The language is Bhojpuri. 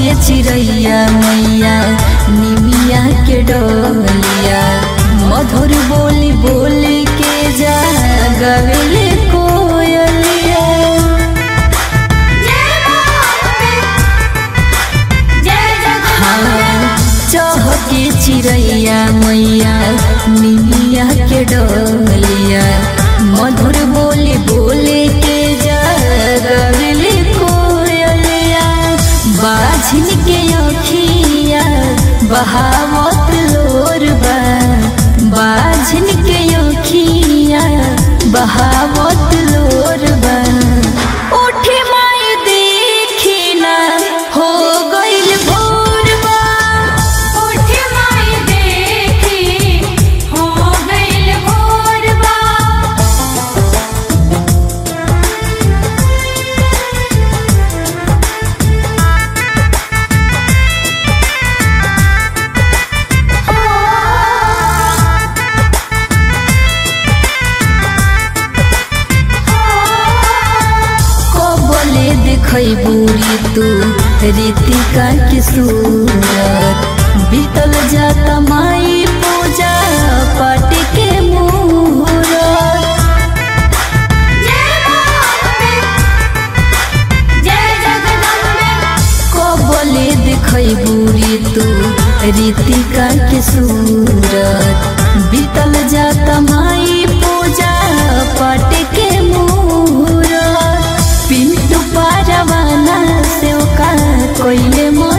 के चिड़ैया मैया निमिया के डोलिया मधुर बोली बोली के जा गवेले कोयलिया हाँ, चहके चिड़ैया मैया निमिया के डोलिया मधुर बोली बोले के जा गवेले कोयलिया बाझिन के अखिया बहावत लोर बा बाझिन के अखिया बहावत लोर बा उठे माई देखी ना हो गइल भोर बा उठ माई देखी हो गइल भोरबा कबले देखै बुरी तू रीतिका के सूरत बीतल जाता माई पूजा पाठ के मुहूर्त जय मां जय जगदम्बे कबले देखै बुरी तू रीतिका के सूरत बीतल जाता माई पूजा पाठ के मुहूर्त पिंटू पारवाना से ओका कोइले मो